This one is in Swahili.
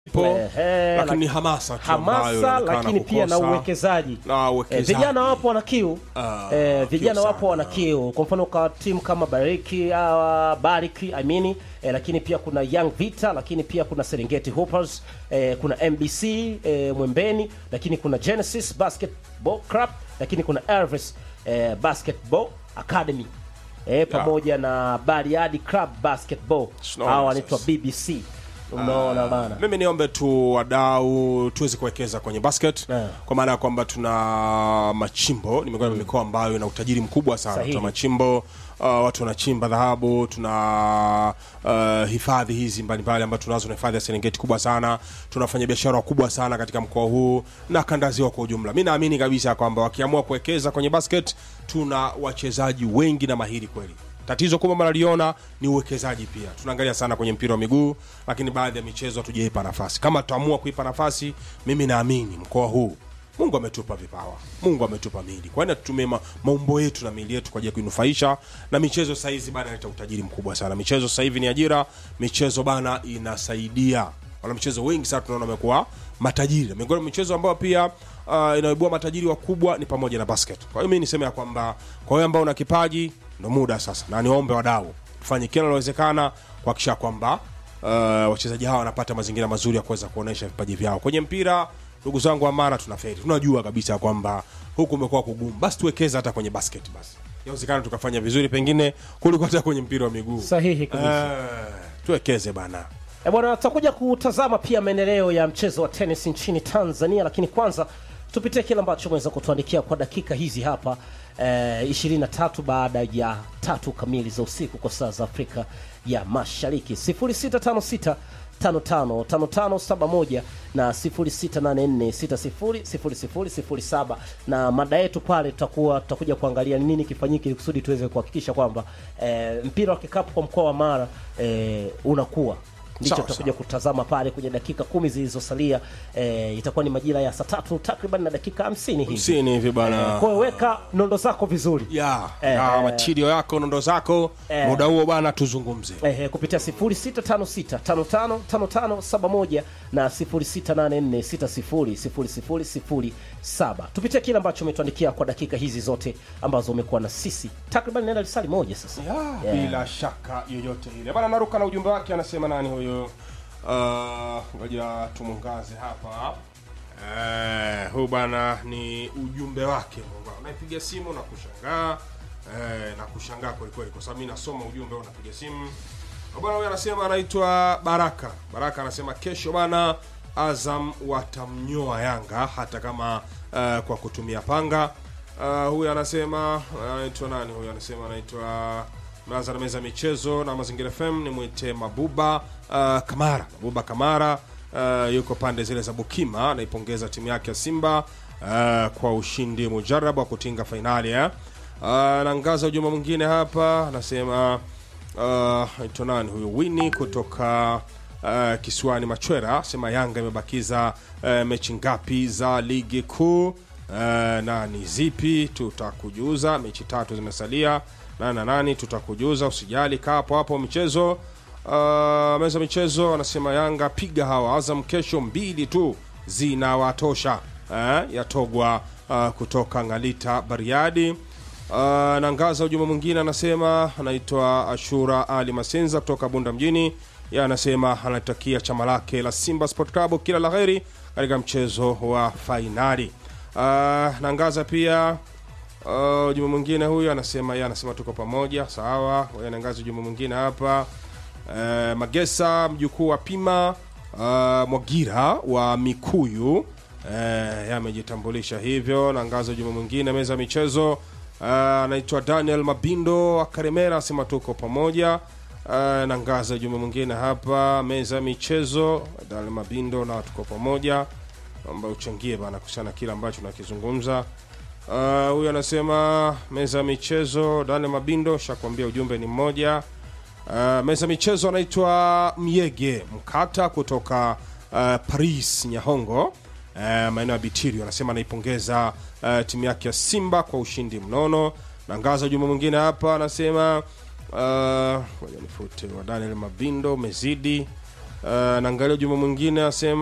ipo Ehe, lakini ni laki- hamasa tu ambayo hamasa inaonekana lakini pia na kukosa. uwekezaji na Eh, uwekezaji. vijana wapo wana kiu Ah, eh, vijana kiu wapo sana. wana kiu kwa mfano kwa timu kama bariki uh, bariki I mean, eh, lakini pia kuna young vita lakini pia kuna serengeti hoopers eh, kuna mbc eh, mwembeni lakini kuna genesis basketball club lakini kuna elvis eh, basketball academy eh, pamoja na bariadi club basketball Tunaona hawa wanaitwa sasa. bbc unaona bana mimi niombe tu wadau tuweze kuwekeza kwenye basket Yeah. kwa maana ya kwamba tuna machimbo ni miongoni mwa mikoa ambayo ina utajiri mkubwa sana Sahihi. tuna machimbo uh, watu wanachimba dhahabu tuna uh, hifadhi hizi mbalimbali ambazo tunazo na hifadhi ya serengeti kubwa sana tunafanya biashara wakubwa sana katika mkoa huu na kandaziwa kwa ujumla mi naamini kabisa kwamba wakiamua kuwekeza kwenye basket tuna wachezaji wengi na mahiri kweli tatizo kubwa mnaliona ni uwekezaji pia tunaangalia sana kwenye mpira wa miguu lakini baadhi ya michezo hatujaipa nafasi kama tutaamua kuipa nafasi mimi naamini mkoa huu mungu ametupa vipawa mungu ametupa mili kwani tutumie ma, maumbo yetu na mili yetu kwa ajili ya kuinufaisha na michezo sahizi bana inaleta utajiri mkubwa sana michezo sasa hivi ni ajira michezo bana inasaidia wana michezo wengi sana tunaona wamekuwa matajiri miongoni mwa michezo ambayo pia uh, inaibua matajiri wakubwa ni pamoja na basket kwa hiyo mi niseme ya kwamba kwa hiyo ambao una kipaji ndo muda sasa na niwaombe wadau tufanye kila linalowezekana kuhakikisha kwamba uh, wachezaji hawa wanapata mazingira mazuri ya kuweza kuonyesha vipaji vyao kwenye mpira ndugu zangu wa mara tunaferi tunajua kabisa kwamba huku umekuwa kugumu basi tuwekeze hata kwenye basket basi inawezekana tukafanya vizuri pengine kuliko hata kwenye mpira wa miguu sahihi kabisa Eh, tuwekeze bana E bwana, tutakuja kutazama pia maendeleo ya mchezo wa tenis nchini Tanzania, lakini kwanza tupitie kile ambacho umeweza kutuandikia kwa dakika hizi hapa eh, 23 baada ya tatu kamili za usiku kwa saa za Afrika ya Mashariki 0656 555571 na 0684600007 na mada yetu pale tutakuwa tutakuja kuangalia ni nini kifanyike ili kusudi tuweze kuhakikisha kwamba eh, mpira wa kikapu kwa mkoa wa Mara eh, unakuwa ndicho Sawa, tutakuja sawa. kutazama pale kwenye dakika kumi zilizosalia eh, itakuwa ni majira ya saa tatu takriban na dakika hamsini hivi msini hivi bana kwa hiyo weka nondo zako vizuri ya Eh, ya eh. matirio yako nondo zako Eh. muda huo bana tuzungumze eh, kupitia 0656555571 na 0684600007 tupitie kile ambacho umetuandikia kwa dakika hizi zote ambazo umekuwa na sisi takriban nenda lisali moja sasa ya, Yeah. bila shaka yoyote ile bana naruka na ujumbe wake anasema nani huyo Uh, ngoja tumungaze hapa eh, huu bana ni ujumbe wake unaipiga simu na kushangaa eh, na kushangaa kwelikweli kwa sababu mi nasoma ujumbe unapiga simu bwana huyu anasema anaitwa baraka baraka anasema kesho bana azam watamnyoa yanga hata kama uh, kwa kutumia panga uh, huyu anasema anaitwa nani huyu anasema anaitwa naanza na meza ya michezo na mazingira fm nimwite mabuba uh, kamara mabuba kamara uh, yuko pande zile za bukima anaipongeza timu yake ya simba uh, kwa ushindi mujarabu wa kutinga fainali eh? uh, naangaza ujumbe mwingine hapa anasema uh, anaitwa nani huyu wini kutoka uh, kisiwani machwera sema yanga imebakiza uh, mechi ngapi za ligi kuu uh, na ni zipi tutakujuza mechi tatu zimesalia nani na nani tutakujuza usijali kaa hapo hapo michezo uh, meza michezo anasema yanga piga hawa azam kesho mbili tu zinawatosha eh, yatogwa uh, kutoka ngalita bariadi Uh, naangaza ujumbe mwingine anasema anaitwa ashura ali masenza kutoka bunda mjini ye anasema anatakia chama lake la simba sport club kila la heri katika mchezo wa fainali uh, naangaza pia uh, ujumbe mwingine huyu anasema ye anasema tuko pamoja sawa Ngoja naangaza ujumbe mwingine hapa uh, magesa mjukuu wa pima uh, mwagira wa mikuyu eh, amejitambulisha hivyo naangaza ujumbe mwingine meza ya michezo Uh, anaitwa daniel mabindo wa karemera asema tuko pamoja uh, nangaza ujumbe mwingine hapa meza ya michezo daniel mabindo na tuko pamoja naomba uchangie bana kuhusiana na kile ambacho nakizungumza Uh, huyu anasema meza ya michezo daniel mabindo shakuambia ujumbe ni mmoja uh, meza ya michezo anaitwa myege mkata kutoka uh, paris nyahongo uh, maeneo ya bitirio anasema anaipongeza uh, timu yake ya simba kwa ushindi mnono na ngaza ujumbe mwingine hapa anasema uh, ngoja nifute wa daniel mabindo umezidi Uh, naangalia ujumbe mwingine asema